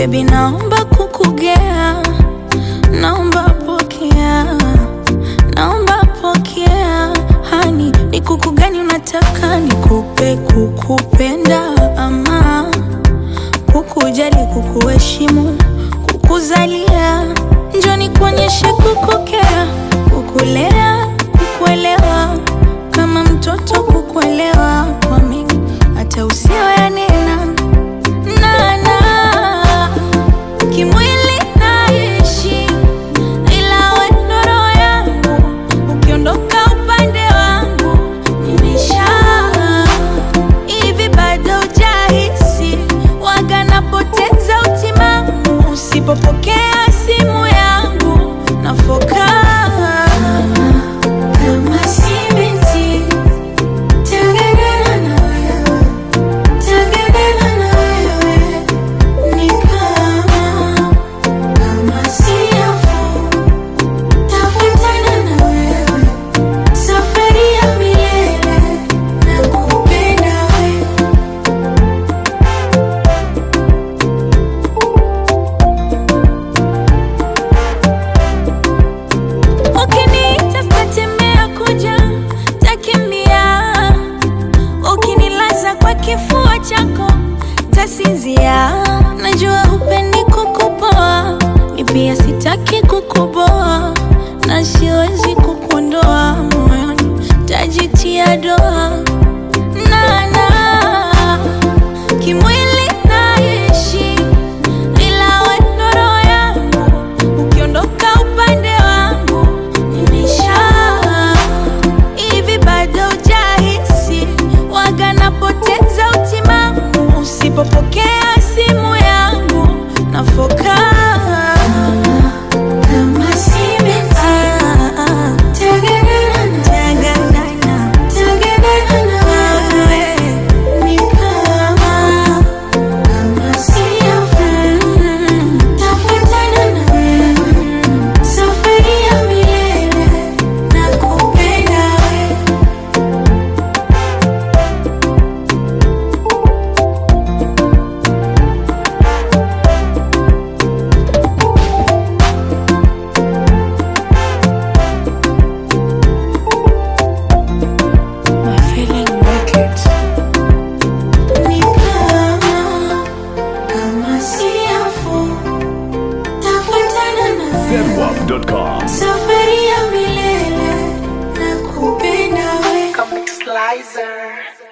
Baby, naomba kukugea, naomba pokea, naomba pokea. Hani, ni kuku gani unataka nikupe? Kukupenda ama kukujali, kukuheshimu, kukuzalia? Njoo nikuonyeshe kukukea, kukulea, kukuelewa, kama mtoto kukuelewa kwa mingi, hata usiyoyanena nana kimwili naishi, ila we ndo roho yangu. Ukiondoka upande wangu nimesha hivi, bado hujahisi waga napoteza utimamu usipopokea simu yangu nafoka kama si binti Tanganana na wewe, tanganana na wewe ni kama kama siafu, tafuatana na wewe safari ya milele na kupenda wewe. Ukiniita sitatembea kuja, takimbia. Ukinilaza kwa kifua chako, tasinzia. Najua hupendi kukupoa, mi pia sitaki kukuboa, na siwezi kukuondoa moyoni, tajitia doa nana kimwili naishi, ila we ndo roho yangu. Ukiondoka upande wangu nimesha hivi, bado hujahisi waga napoteza utimamu usipopokea simu yangu nafoka kama si binti Tanganana, tanganana na wewe ni kama kama siafu, tafuatana na wewe safari ya milele na kupenda wewe. My feeling wicked. Ni kama kama siafu, tafuatana na wewe zedwap.com. safari ya milele na kupenda wewe. Comic Slicer.